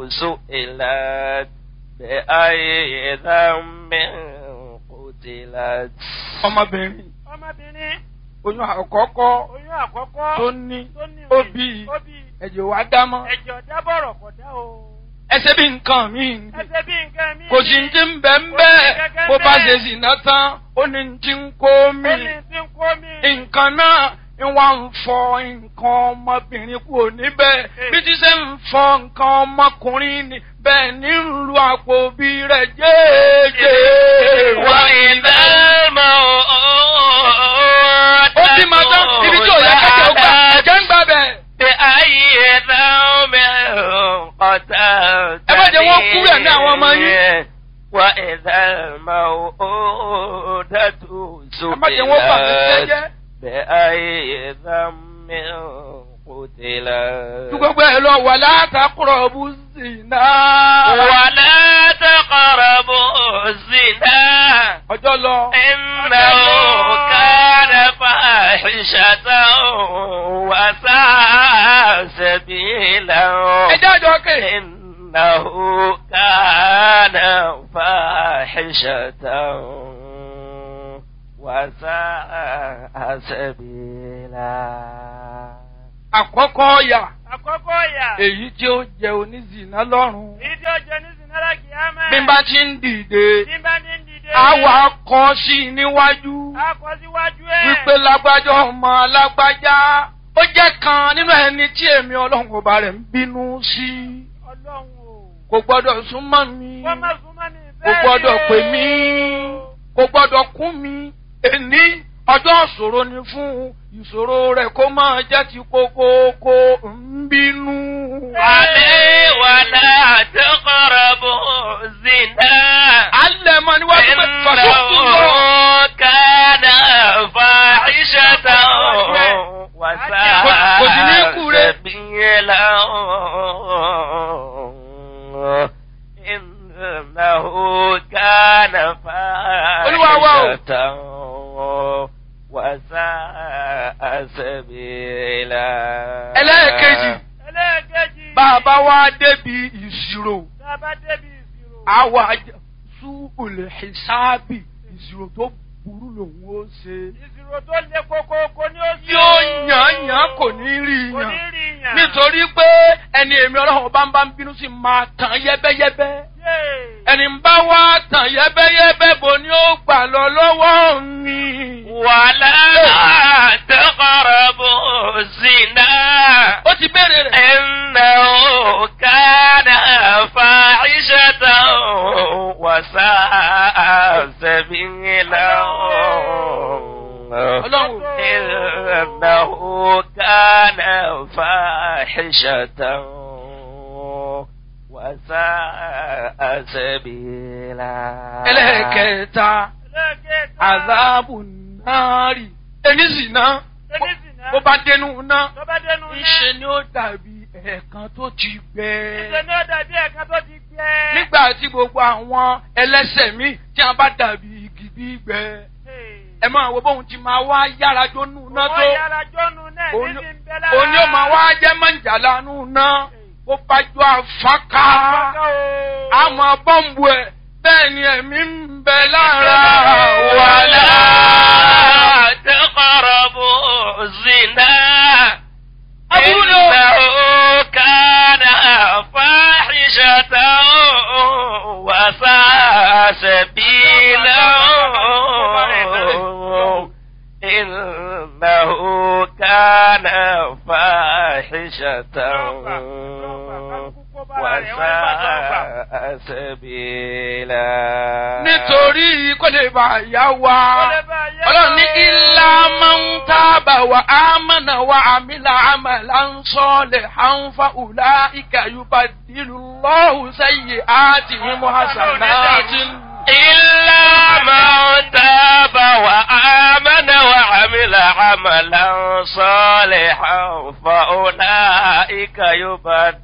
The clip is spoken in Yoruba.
سئلت بأي ذنب قتلت ọmọbìnrin ọmọbìnrin oyún àkọ́kọ́ oyún àkọ́kọ́ tó ní tó ní ó òye, bí ó bí ẹ̀jẹ̀ wá dámọ́ ẹ̀jọ̀ dábọ̀rọ̀ kọ̀ dá o. ẹsẹ̀ bí nǹkan mi ni ẹsẹ̀ bí nǹkan mi. kò sí ti ń bẹ̀ ń bẹ́ẹ̀ bó bá ṣe sì ná tán ó ní ti ń kó mi Ó ní tí ń kó mi. nǹkan náà ń wá ń fọ nǹkan ọmọbìnrin kúrò níbẹ̀ bí ti ṣe ń fọ nǹkan ọmọkùnrin ni bẹ́ẹ̀ ní ń lu àpò bí rẹ̀ jẹ́ẹ́jẹ́ wá وإذا الموءودة ó bí ma tán ibi tí ò yẹ kẹ́kẹ́ ó gbà ẹ̀jẹ̀ ń gbà bẹ̀. بأي ذنب قتلت ẹ má jẹ́ wọ́n kú rẹ̀ ní àwọn ọmọ yín. وإذا الموءودة ẹ má jẹ́ wọ́n bà mí سئلت jẹ́jẹ́. بأي ذنب قتلت ju gbogbo ẹ lọ wà látàkùrọ̀ bú sí náà. ولا تقربوا الزنا ọjọ́ lọ. إنه كان فاحشة وساء سبيلا ẹjẹ́ àjọ kè. إنه كان فاحشة وساء سبيلا àkọ́kọ́ ọ̀yà àkọ́kọ́ ìyà. èyí tí ó jẹ onízìnà lọ́rùn. èyí tí ó jẹ ní sinara kìámà. bí n bá ti ń dìde bí n bá ní dìde. àwa kọ sí i níwájú a kọ síwájú ẹ̀. wípé lágbájá ọmọ lágbájá ó jẹ́ kan nínú ẹni tí èmi ọlọ́run ọba rẹ̀ ń bínú sí ọlọ́run o. kò gbọ́dọ̀ súnmọ́ mi wọ́n má súnmọ́ mi kò bẹ́ẹ̀ gbọ́dọ̀ ni o. pè mí kò gbọ́dọ̀ kún mi èní ọjọ́ ìṣòro ni fún ìṣòro rẹ̀ kó máa jẹ́ ti kókókó ń bínú. عليه ولا تقربوا الزنا alẹ́ mọ́ níwájú pé fàṣọ́kù lọ. إنه كان فاحشة Kò sí ní kú وساء rẹ̀. سبيلا إنه كان Olúwa wa o. فاحشة وساء سبيلا ẹlẹ́ẹ̀kejì ẹlẹ́ẹ̀kejì. bàbá wa débi ìṣirò tá a bá débi ìṣirò. àwa sú olè ṣáàbì ìṣirò tó burú lòun ó ṣe. ìṣirò tó le koko kò ní ó sí. tí ó yàn yàn kò ní rí kò ní yàn rí yàn. nítorí pé ẹni èmi ọlọ́run bá ń bá ń bínú sí máa tàn yẹ́bẹ́yẹ́bẹ́ Yéè. ẹni ń bá wá tàn yẹ́bẹ́yẹ́bẹ́ bò ní ó gbà lọ lọ́wọ́ mi. ولا تقربوا الزنا ó ti béèrè rẹ̀. إنه كان فاحشة وساء سبيلا ọlọ́run إنه كان فاحشة وساء سبيلا ẹlẹ́ẹ̀kẹta ẹlẹ́ẹ̀kẹta. àzáàbù náírì ẹni sì ná ẹni sì ná. bó bá dénú ná tó bá dénú náà. ńṣe ni ó dàbí ẹ̀ẹ̀kan tó ti gbẹ. ìṣe ni ó dàbí ẹ̀ka tó ti gbẹ. nígbà tí gbogbo àwọn ẹlẹ́sẹ̀ mi tí a bá dàbí igi gbígbẹ ẹ máa wo bóun ti máa wá yára jónú ná tó wọ́n yára jọ́nu náà ní Òun- ti ń bẹ lára. òun ni ó máa wá jẹ́ mọ̀jàlá nù ná bó bá jọ àfákà àmọ́ bọ́ǹbù ẹ̀ bẹ́ẹ̀ ni ẹ̀mí ń bẹ lára ولا wàhálà. تقربوا الزنا أبونا. إنه كان فاحشة وساء سبيلا إنه كان فاحشة وساء سبيلا nítorí kó lè bá yá wa ọlọ́run ní ilá máa ń tábà wà á mọ̀nà wà àmìlà àmàlà ń sọ́ọ̀lẹ̀ à ń fa ùlá ìkàyùbá dìlù lọ́hùn sẹ́yìn àti mímú hasanáàtì. إلا من تاب وآمن وعمل عملا صالحا فأولئك يبدل